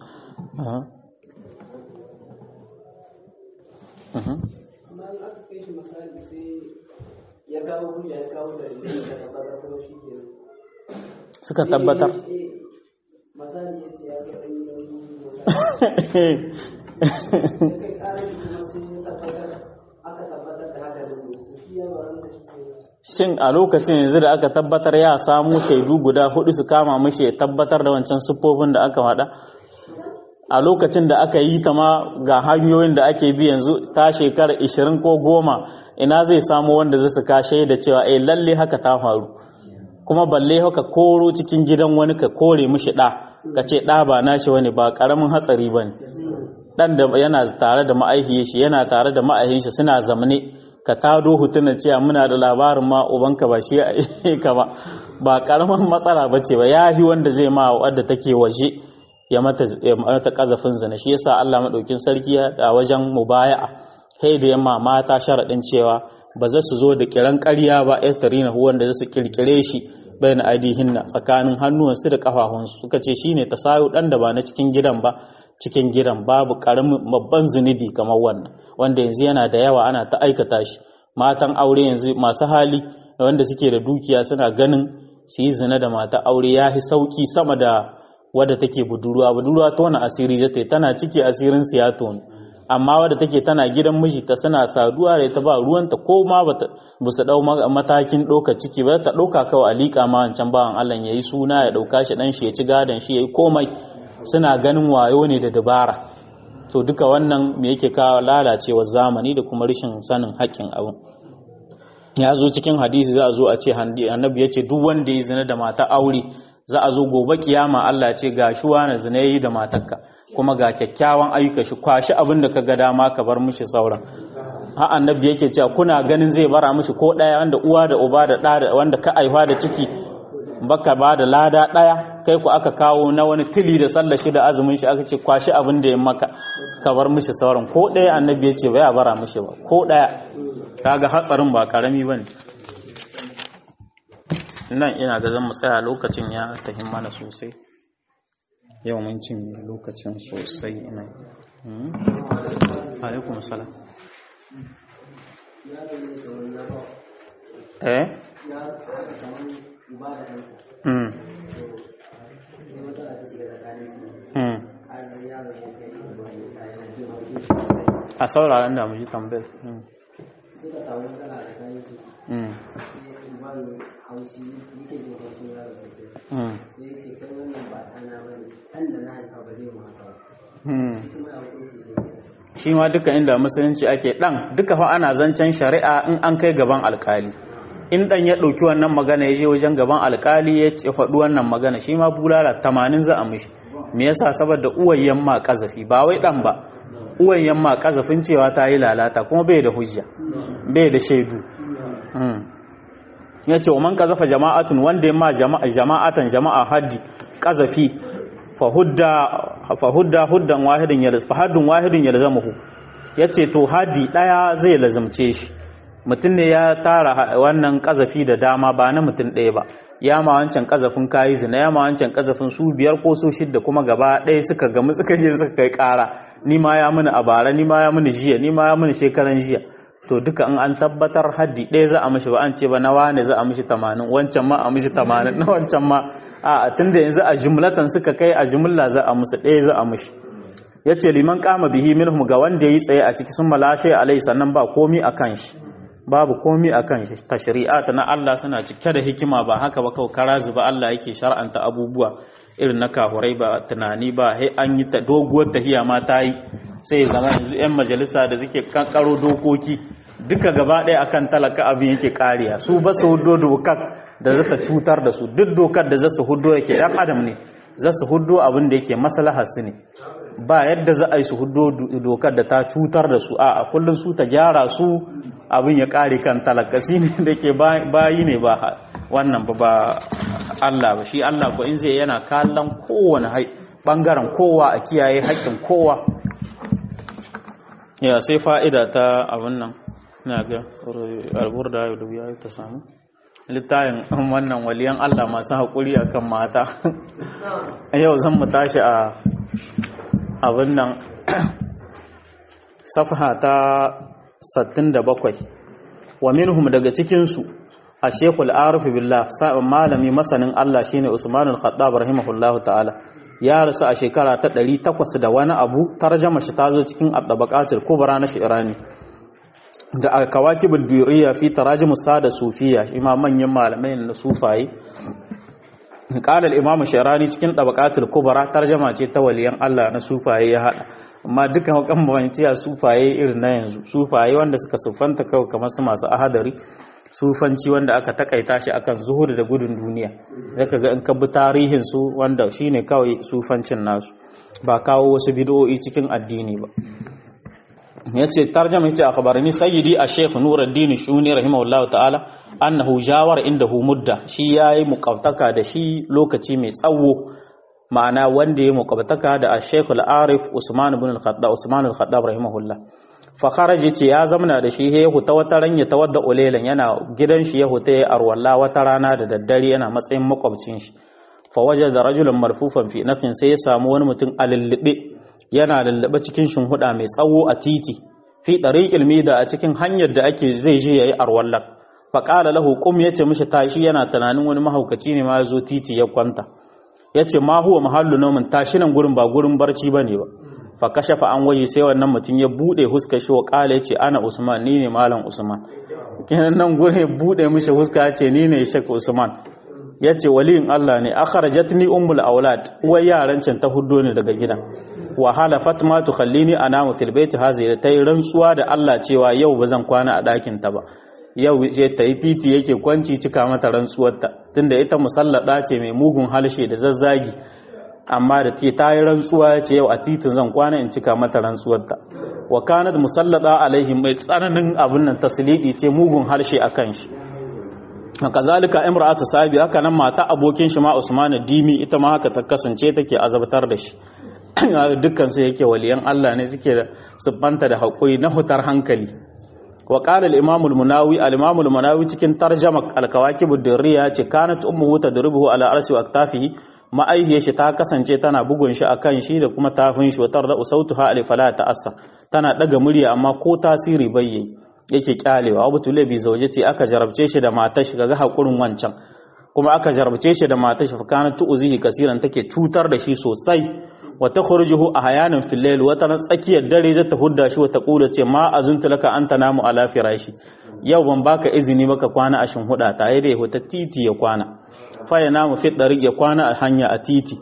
suka tabbatar shin a lokacin yanzu da aka tabbatar ya samu shaidu guda hudu su kama mashi ya tabbatar da wancan siffofin da aka faɗa a lokacin da aka yi ta ma ga hanyoyin da ake bi yanzu ta shekara 20 ko goma ina zai samu wanda zai su kashe da cewa eh lalle haka ta faru kuma balle haka koro cikin gidan wani ka kore mishi ɗa ka ce ɗa ba nashi wani ba ƙaramin hatsari ba ne ɗan da yana tare da ma'aihiyar shi yana tare da ma'aihin shi suna zamane ka tado hutuna cewa muna da labarin ma ubanka ba shi ka ba ba karamin matsala ba ce ba yahi wanda zai ma wadda take waje ya mata kazafin zina shi yasa Allah madaukin sarki a wajen mubaya'a sai da yamma mata sharadin cewa ba za su zo da kiran ƙarya ba ya tarina wanda za su kirkire shi bayan aidihinna tsakanin hannuwansu da kafafunsu suka ce shine tasayu dan da ba na cikin gidan ba cikin gidan babu karamin babban zunubi kamar wannan wanda yanzu yana da yawa ana ta aikata shi matan aure yanzu masu hali wanda suke da dukiya suna ganin su yi zina da mata aure ya fi sauki sama da wadda take budurwa budurwa ta wani asiri da tana ciki asirin su ya tonu amma wadda take tana gidan miji ta suna saduwa da ta ba ruwanta ko ma ba su dau matakin ɗauka ciki ba ta ɗauka kawai a liƙa ma wancan bawan Allah ya yi suna ya ɗauka shi ɗan shi ya ci gadon shi ya yi komai suna ganin wayo ne da dabara to duka wannan me yake kawo lalacewar zamani da kuma rashin sanin haƙƙin abin ya zo cikin hadisi za a zo a ce annabi ya ce duk wanda ya zina da mata aure za a zo gobe kiyama Allah ce ga shi wani zina yayi da matarka kuma ga kyakkyawan ayyuka shi kwashi abin da ka ga dama ka bar mishi sauran ha annabi yake cewa kuna ganin zai bara mishi ko ɗaya wanda uwa da uba da ɗa wanda ka aifa da ciki baka ba da lada ɗaya kai ku aka kawo na wani tili da sallar shi da azumin shi aka ce kwashi abin da ya maka ka bar mishi sauran ko ɗaya annabi ya ce ba ya bara mishi ba ko ɗaya kaga hatsarin ba karami ba ne nan ina ga zan tsaya lokacin ya tafi mana sosai yau mun cinye lokacin sosai ina alaikum salam eh Mm. Mm. a sauraron da mu ji tambayar suka samu matsala a tsakanin su Mm. sai ban haushi yake jin haushin yaro sosai Mm. sai ya ce kai wannan ba ɗana ba ne ɗan da na haifa ba zai mu haka ba Mm. kuma ya hukunci zai yi shi ma duka inda musulunci ake dan duka fa ana zancen shari'a in an kai gaban alkali in dan ya ɗauki wannan magana ya je wajen gaban alkali ya ce faɗi wannan magana shi ma bulala tamanin za a mishi me yasa saboda uwayyen ma kazafi ba wai dan ba uwayyen ma kazafin cewa ta yi lalata kuma bai da hujja bai da shaidu ya ce man kazafa jama'atun wanda ya ma jama'atan jama'a haddi kazafi fa hudda huddan wahidin ya fa haddun wahidin ya lazamahu ya ce to haddi daya zai lazamce shi mutum ne ya tara wannan kazafi da dama ba na mutum ɗaya ba ya ma wancan kazafin kayi zina ya ma wancan kazafin su biyar ko su shidda kuma gaba ɗaya suka gamu suka je suka kai ƙara ni ma ya mini a bara ni ma ya mini jiya ni ma ya mini shekaran jiya to duka in an tabbatar haddi ɗaya za a mishi ba an ce ba na wane za a mishi tamanin wancan ma a mishi tamanin na wancan ma a tunda yanzu a jumlatan suka kai a jumla za a musu ɗaya za a mishi ya ce liman kama bihi minhum ga wanda ya yi tsaye a ciki sun malashe alai sannan ba komi a kan shi babu komi a kan shi ta shari'ata na Allah suna cike da hikima ba haka ba kawai kara zuba Allah yake shar'anta abubuwa irin na kahurai ba tunani ba sai an yi ta doguwar tahiya ma ta yi sai ya zama yanzu 'yan majalisa da suke kankaro dokoki duka gaba ɗaya akan talaka abin yake kariya su ba su hudo dokar da za ta cutar da su duk dokar da za su hudo yake ɗan adam ne za su hudo abin da yake maslahar su ne ba yadda za a yi su hudo dokar da ta cutar da su a kullum su ta gyara su abin ya kare kan talaka shi ne da ke bayi ne ba wannan ba ba Allah ba shi Allah ko in zai yana kallon kowane bangaren kowa a kiyaye haƙƙin kowa ya sai fa'ida ta abin nan na ga albur da yau da ya ta samu littayin wannan waliyan Allah masu haƙuri a kan mata yau zan mu tashi a abin nan safha ta 67 wa minhum daga cikinsu a shekul arifu billah malami masanin Allah shine Usman al-Khattab rahimahullahu ta'ala ya rasu a shekara ta 800 da wani abu tarjama shi ta zo cikin at-tabaqatul kubra na shi'rani da al-kawakibul duriya fi tarajim sada sufiya ima manyan malamai na sufaye qala al-imam shi'rani cikin tabaqatul kubra tarjama ce ta waliyan Allah na sufaye ya hada amma duka kan banciya sufaye irin na yanzu sufaye wanda suka siffanta kawai kamar su masu ahadari sufanci wanda aka takaita shi akan zuhur da gudun duniya zaka ga in ka bi tarihin su wanda shine kawai sufancin nasu ba kawo wasu bid'o'i cikin addini ba yace tarjama yace akhbarani sayyidi a-shaykh Nuruddin Shuni rahimahullahu ta'ala annahu jawar indahu mudda shi yayi muqaftaka da shi lokaci mai tsawo ma'ana wanda ya muqaftaka da Sheikh Al-Arif Usman ibn Al-Khattab Usman Al-Khattab rahimahullah fa kharaji ce ya zamana da shi ya huta wata ran ya tawadda ulelan yana gidan shi ya huta ya arwalla wata rana da daddare yana matsayin makwabcin shi fa wajada rajulan marfufan fi nafin sai ya samu wani mutum a lullube yana lullube cikin shinhuda mai tsawo a titi fi tariqil mida a cikin hanyar da ake zai je yayi arwalla fa qala lahu qum yace mishi tashi yana tunanin wani mahaukaci ne ma ya zo titi ya kwanta ya ce ma huwa mahallu nomin tashi nan gurin ba gurin barci ba ne ba fa kashafa an waje sai wannan mutum ya bude huska shi wa kala ya ce ana usman ni ne malam usman kenan nan gurin ya bude mishi huska ya ce ni ne shek usman ya ce waliyin allah ne akharajatni ummul aulad uwar yaran can ta huddo ne daga gidan wa halafat ma tukhallini anamu fil baiti hazihi ta yi rantsuwa da allah cewa yau ba zan kwana a ɗakin ta ba yau je ta yi titi yake kwanci cika mata rantsuwarta tunda ita musallada ce mai mugun halshe da zazzagi amma da ke ta yi rantsuwa ce yau a titin zan kwana in cika mata rantsuwarta wa kanat musallada alaihim mai tsananin abin nan taslidi ce mugun harshe a kan shi kazalika imra'atu sabi haka nan mata abokin shi ma Usman Dimi ita ma haka ta kasance take azabtar da shi dukkan su yake waliyan Allah ne suke da siffanta da hakuri na hutar hankali wa qala al-imam al-munawi al-imam al-munawi cikin tarjama al-kawakib ad-durriya ce kanat ummuhu tadribuhu ala arsi wa aktafihi ma'aihiyar shi ta kasance tana bugun shi akan shi da kuma tafin shi watar da sautuha al-fala ta'assa tana daga murya amma ko tasiri bayye yake kyalewa abu tule bi zauje ce aka jarabce shi da matar shi ga hakurin wancan kuma aka jarabce shi da matar shi fakana tu'zihi kasiran take cutar da shi sosai wa takhrujuhu ahyanan fil layl wa tana tsakiyar dare da ta hudda shi wa ta kula ce ma azunta laka anta namu ala firashi yau ban baka izini baka kwana a shinhuda ta yayi da ya titi ya kwana fa ya namu fi dariq ya kwana a hanya a titi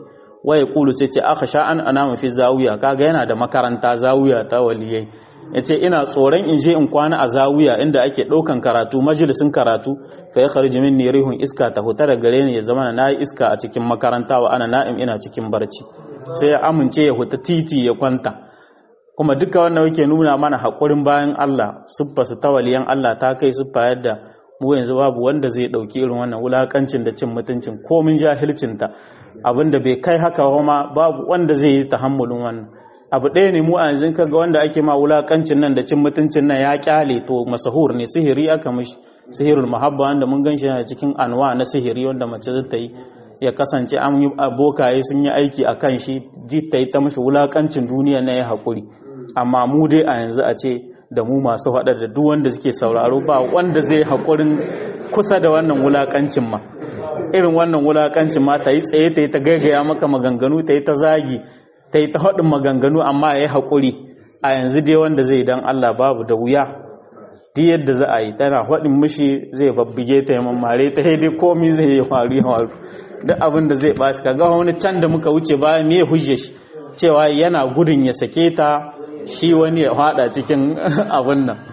waya kulu sai ce aka sha an ana fi zawiya kaga yana da makaranta zawiya ta waliyai yace ina tsoron in je in kwana a zawiya inda ake ɗaukan karatu majalisin karatu fa ya kharji minni rihun iska ta huta da gare ni ya zama na yi iska a cikin makaranta wa ana na'im ina cikin barci sai ya amince ya huta titi ya kwanta kuma duka wannan yake nuna mana haƙurin bayan Allah siffa su ta waliyan Allah ta kai siffa yadda mu yanzu babu wanda zai ɗauki irin wannan wulakancin da cin mutuncin komin jahilcinta abinda bai kai haka ma babu wanda zai yi tahammulin wannan abu ɗaya ne mu a yanzu kaga wanda ake ma wulakancin nan da cin mutuncin nan ya kyale to masahur ne sihiri aka mishi sihirul mahabba wanda mun gan shi yana cikin anwa na sihiri wanda mace za ta yi ya kasance an yi abokaye sun yi aiki a kan shi ji ta yi ta mashi wulakancin duniya na ya haƙuri amma mu dai a yanzu a ce da mu masu faɗa da duk wanda suke sauraro ba wanda zai haƙurin kusa da wannan wulakancin ma irin wannan wulakancin ma ta yi tsaye ta yi ta gaggaya maka maganganu ta yi ta zagi ta yi ta haɗin maganganu amma ya yi haƙuri a yanzu dai wanda zai dan Allah babu da wuya duk yadda za a yi tana haɗin mishi zai babbige ta yi mammare ta dai komi zai yi faru ya faru duk abin da zai ɓaci ka ga wani can da muka wuce baya me ya hujje shi cewa yana gudun ya sake ta shi wani ya haɗa cikin abin nan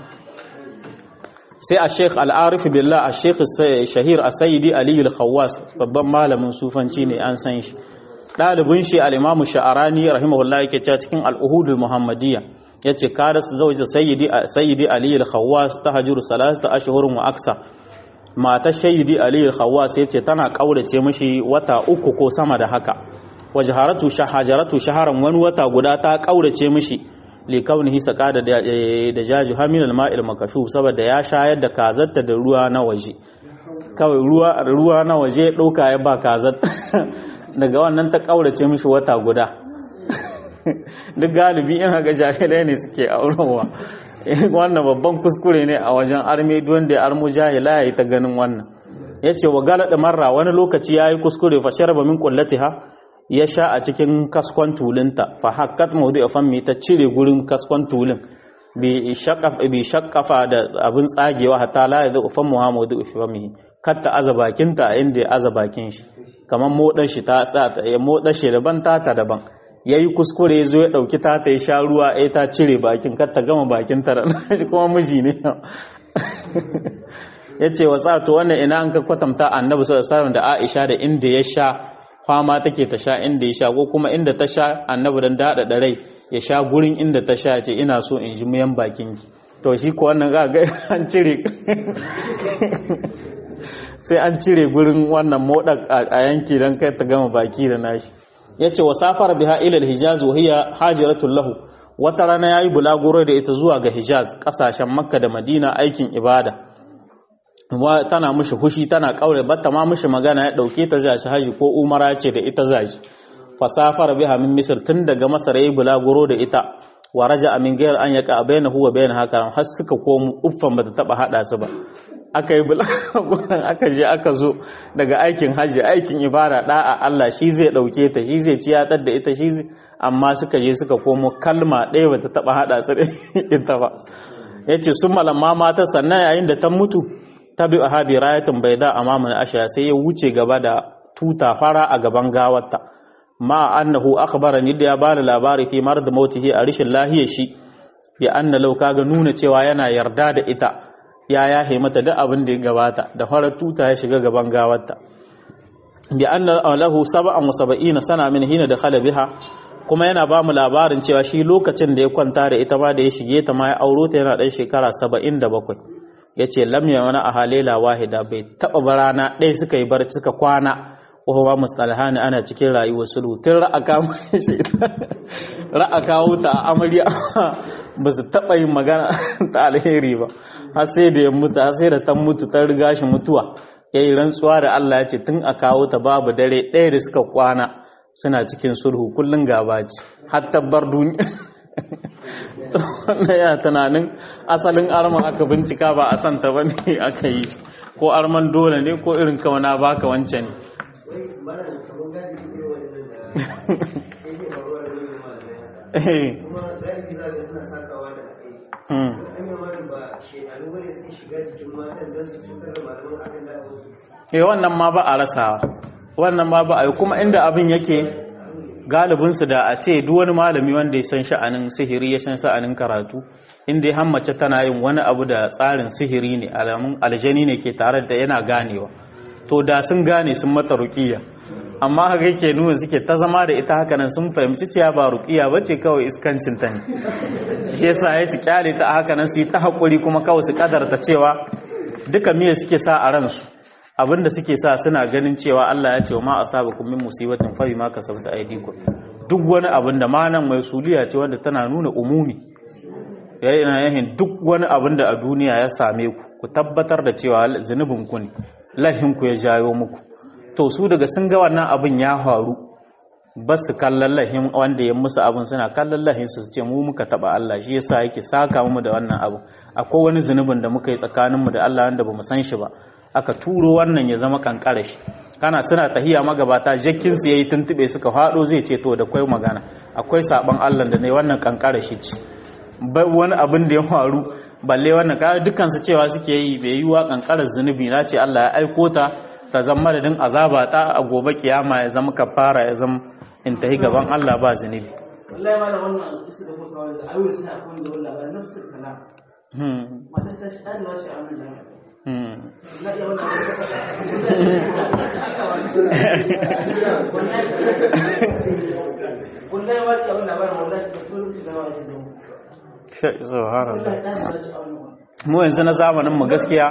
sai a sheikh al'arif billah a sheikh shahir a sayidi aliyu al-khawwas babban malamin sufanci ne an san shi ɗalibin shi al'imamu sha'arani rahimahullah yake cewa cikin al'uhudul muhammadiyya ya ce kada su zauji sayyidi aliyu al-khawwas ta hajjuru salasta ashihurin wa aksa matar sayyidi aliyu al-khawwas ya ce tana ƙaurace mashi wata uku ko sama da haka wajaharatu shahajaratu shaharan wani wata guda ta ƙaurace mashi likaunihi saka da da jaji hamil al-ma'il makashu saboda ya shayar da kazarta da ruwa na waje kawai ruwa ruwa na waje ɗauka ya ba kazar daga wannan ta ƙaurace mishi wata guda duk galibi in haka jahilai ne suke aurowa wannan babban kuskure ne a wajen arme wanda ya armu jahila ya yi ta ganin wannan ya ce wa galada marra wani lokaci ya yi kuskure fa sharaba min kullatiha ya sha a cikin kaskon tulinta fa hakkat maudu a fammi ta cire gurin kaskon tulin bi shakkafa da abin tsagewa hatta la yadda ufan muhammadu ufamihi katta aza bakinta a inda ya aza bakin shi kamar moɗar shi ta tsata ya moɗar shi daban tata daban ya yi kuskure ya zo ya ɗauki tata ya sha ruwa ya ta cire bakin katta gama bakin ta da shi kuma miji ne ya ce wa tsato wannan ina an ka kwatanta annabi sallallahu alaihi da Aisha da inda ya sha kwama take ta sha inda ya sha ko kuma inda ta sha annabi dan dada da rai ya sha gurin inda ta sha ce ina so in ji muyan bakin ki to shi ko wannan ga an cire sai an cire gurin wannan modak a yanki don kai ta gama baki da nashi ya ce wa safar biha ilal hijaz wa hiya hajiratul lahu wata rana yayi bulaguro da ita zuwa ga hijaz kasashen makka da madina aikin ibada tana mushi hushi tana kaure batta ma mushi magana ya dauke ta zai haji ko umara ce da ita zai fasafar biha min misr tun daga masar yayi bulaguro da ita wa raja min gayar an yaka bainahu wa bain haka har suka komo uffan bata taba hada su ba aka yi bulaguran aka je aka zo daga aikin hajji aikin ibada da'a Allah shi zai dauke ta shi zai ciyatar da ita shi zai amma suka je suka komo kalma ɗaya bata taba hada su da ita ba yace sun malamma mata sannan yayin da ta mutu tabi ahabi rayatun baida amaman asha sai ya wuce gaba da tuta fara a gaban gawarta ma annahu akhbarani da ya bani labari fi marad mautihi a rishin lahiyar shi ya anna law kaga nuna cewa yana yarda da ita ya yahe mata duk abin da ya gabata da farar tuta ya shiga gaban gawarta bi anna lahu sab'an wa sab'ina sana min hina dakhala biha kuma yana ba mu labarin cewa shi lokacin da ya kwanta da ita ma da ya shige ta ma ya auro ta yana dan shekara 77 yace lam yana a halela wahida bai taba barana ɗaya suka yi barci suka kwana wa mustalhani ana cikin rayuwar sulhu tun ra'a kawo shi ra'a kawo ta amarya ba su taɓa yin magana ta alheri ba har sai da ya mutu har sai da ta mutu ta riga shi mutuwa ya yi rantsuwa da Allah ya ce tun a kawo ta babu dare ɗaya da suka kwana suna cikin sulhu kullum gaba ce har tabbar duniya to wannan yana tunanin asalin arma aka bincika ba a santa ba ne aka yi ko arman dole ne ko irin kawana baka wancan ne Eh wannan ma ba a rasawa wannan ma ba a yi kuma inda abin yake galibinsu da a ce duk wani malami wanda ya san sha'anin sihiri ya san sha'anin karatu inda ya hammace tana yin wani abu da tsarin sihiri ne alamun aljani ne ke tare da yana ganewa to da sun gane sun mata ruqiya amma haka yake nuna suke ta zama da ita haka nan sun fahimci cewa ba ruqiya bace kawai iskancin ta ne shi yasa ya su kyale ta haka nan su yi ta hakuri kuma kawai su kadarta cewa duka miye suke sa a ransu abinda suke sa suna ganin cewa Allah ya ce wa ma asabakum min musibatin fa bima kasabta aydikum duk wani abin da manan mai suliya ce wanda tana nuna umumi yana yahin duk wani abin da a duniya ya same ku ku tabbatar da cewa zunubin ku ne lahin ku ya jayo muku to su daga sun ga wannan abin ya faru ba su kallon lahin wanda ya musu abin suna kallon lahin su ce mu muka taba Allah shi yasa yake saka mu da wannan abu akwai wani zunubin da muka yi tsakaninmu da Allah wanda bamu san shi ba aka turo wannan ya zama kankara shi kana suna tahiya magabata jakkin su yayi tuntube suka fado zai ce to da kwai magana akwai saban Allah da ne wannan kankara shi ce bai wani abin da ya faru balle wannan ka dukkan su cewa suke yi bai yi wa kankarar zunubi na ce Allah ya aiko ta ta zama madadin azaba ta a gobe kiyama ya zama kafara ya zama in tahi gaban Allah ba zunubi wallahi ma da wannan isa da muka wanda ayoyi suna akwai da wallahi ba nafsu kana mata ta shi dan wasu amin da na iya wannan wallahi ma iya wannan ba wallahi ba su rubuta da wani da subhanallah mu yanzu na zamanin mu gaskiya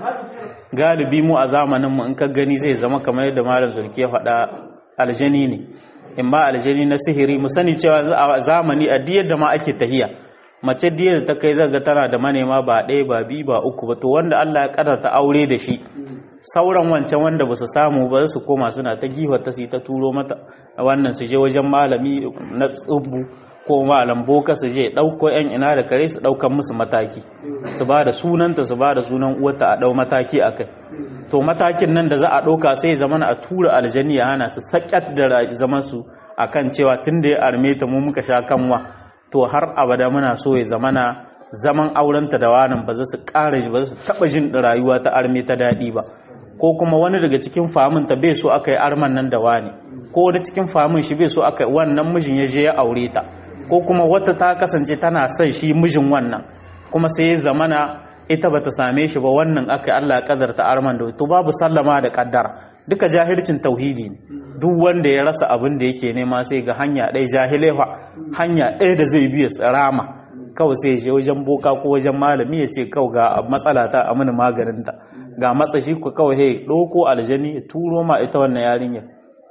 galibi mu a zamanin mu in ka gani zai zama kamar yadda malam sulki ya faɗa aljani ne in ba aljani na sihiri mu sani cewa a zamani a diyar da ma ake tahiya mace diyar da ta kai zaga tana da manema ba ɗaya ba biyu ba uku ba to wanda Allah ya kadarta aure da shi sauran wancan wanda ba su samu ba su koma suna ta ta su ta turo mata wannan su je wajen malami na tsubu ko malam boka su je ɗauko yan ina da kare su ɗaukan musu mataki su ba da sunanta su ba da sunan uwarta a ɗau mataki a kai to matakin nan da za a ɗauka sai zamana a tura aljani ya hana su sakyat da zaman su akan cewa tun da ya arme ta mu muka sha kanwa to har abada muna so ya zamana zaman aurenta da wanan ba za su ƙara ba su taɓa jin rayuwa ta arme ta daɗi ba ko kuma wani daga cikin famin ta bai so aka yi arman nan da wani ko wani cikin famin shi bai so aka yi wannan mijin ya je ya aure ta ko kuma wata ta kasance tana son shi mijin wannan kuma sai ya zamana ita bata same shi ba wannan aka Allah ya kadarta arman da to babu sallama da kaddara duka jahilcin tauhidi ne duk wanda ya rasa abin da yake nema sai ga hanya ɗaya jahilefa hanya ɗaya da zai biya tsirama kawai sai je wajen boka ko wajen malami ya ce kawai ga matsala ta a mini maganinta ga matsashi ku kawai hey ɗauko aljani ya turo ma ita wannan yarinyar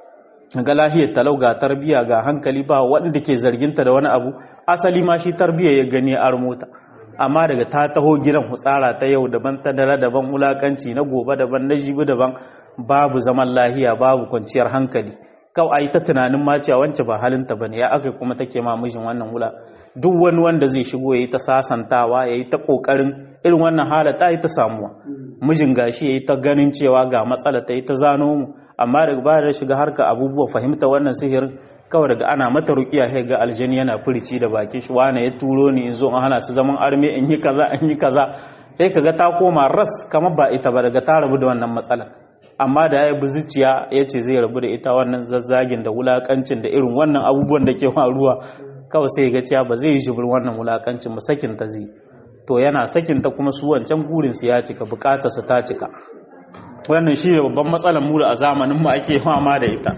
ga lahiyar talau ga tarbiya ga hankali ba wanda ke zarginta da wani abu asali ma shi tarbiya ya gani a mota amma daga ta taho gidan hutsara ta yau daban ta dare daban wulakanci na gobe daban na jibi daban babu zaman lahiya babu kwanciyar hankali kawai a yi ta tunanin ma cewa wance ba halinta bane ya aka kuma take ma mijin wannan wula duk wani wanda zai shigo ya yi ta sasantawa ya yi ta kokarin irin wannan hala ta yi ta samuwa mijin gashi ya yi ta ganin cewa ga matsala ta yi ta zano mu amma daga baya da shiga harka abubuwa fahimta wannan sihirin kawai daga ana mata rukiya sai ga aljani yana furici da bakin shi wane ya turo ni in zo in hana su zaman arme in yi kaza in yi kaza sai kaga ta koma ras kamar ba ita ba daga ta rabu da wannan matsala amma da ya bi zuciya ya ce zai rabu da ita wannan zazzagin da wulakancin da irin wannan abubuwan da ke faruwa kawai sai ga cewa ba zai yi shibir wannan wulakancin ba sakin ta zai to yana sakin ta kuma su wancan gurin su ya cika bukatar su ta cika wannan shi ne babban matsalar mu da a zamanin mu ake fama da ita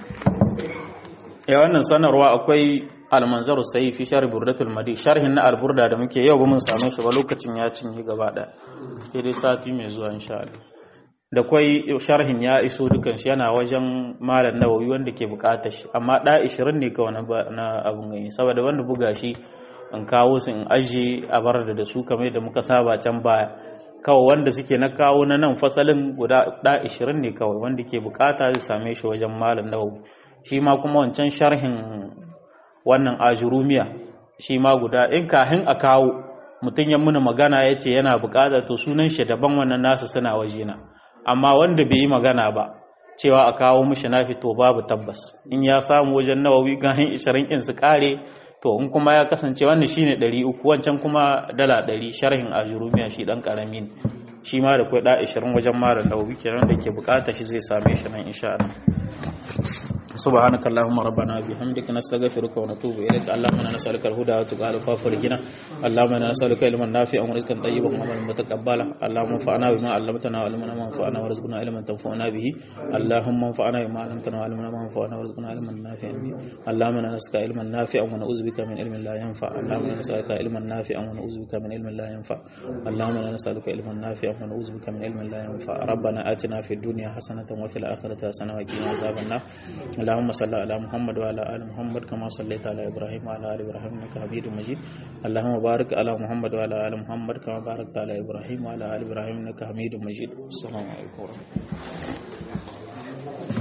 ya wannan sanarwa akwai almanzaru sai fi sharh burdatul madi sharhin na alburda da muke yau ba mun same shi ba lokacin ya cinye gaba daya sai dai sati mai zuwa insha Allah da kwai sharhin ya iso dukan shi yana wajen malam nawawi wanda ke bukatar shi amma da 20 ne kawai na abun gani saboda wanda buga shi in kawo su in aje a bar da su kamar da muka saba can baya kawai wanda suke na kawo na nan fasalin guda da 20 ne kawai wanda ke bukata zai same shi wajen malam nawawi shi ma kuma wancan sharhin wannan ajurumiya shi ma guda in kahin a kawo mutum ya muna magana ya ce yana bukata to sunan shi daban wannan nasu suna wajena amma wanda bai yi magana ba cewa a kawo mishi na fito babu tabbas in ya samu wajen nawawi gahin 20 in su kare to in kuma ya kasance wannan shine 300 wancan kuma dala 100 sharhin ajurumiya shi dan karami ne shi ma da kai da 20 wajen mara nawawi kenan da ke bukata shi zai same shi nan insha Allah سبحانك اللهم ربنا بحمدك نستغفرك ونتوب اليك اللهم انا نسالك الهدى والتقى والعفاف والغنى اللهم انا نسالك علما نافعا ورزقا طيبا وعملا متقبلا اللهم انفعنا بما علمتنا وعلمنا ما ينفعنا وارزقنا علما تنفعنا به اللهم انفعنا بما علمتنا وعلمنا ما ينفعنا وارزقنا علما نافعا به اللهم انا نسالك علما نافعا ونعوذ بك من علم لا ينفع اللهم انا نسالك علما نافعا ونعوذ بك من علم لا ينفع اللهم انا نسالك علما نافعا ونعوذ بك من علم لا ينفع ربنا اتنا في الدنيا حسنه وفي الاخره حسنه وقنا عذاب النار اللهم صل على محمد وعلى ال محمد كما صليت على ابراهيم وعلى ال ابراهيم انك حميد مجيد اللهم بارك على محمد وعلى ال محمد كما باركت على ابراهيم وعلى ال ابراهيم انك حميد مجيد السلام عليكم ورحمه الله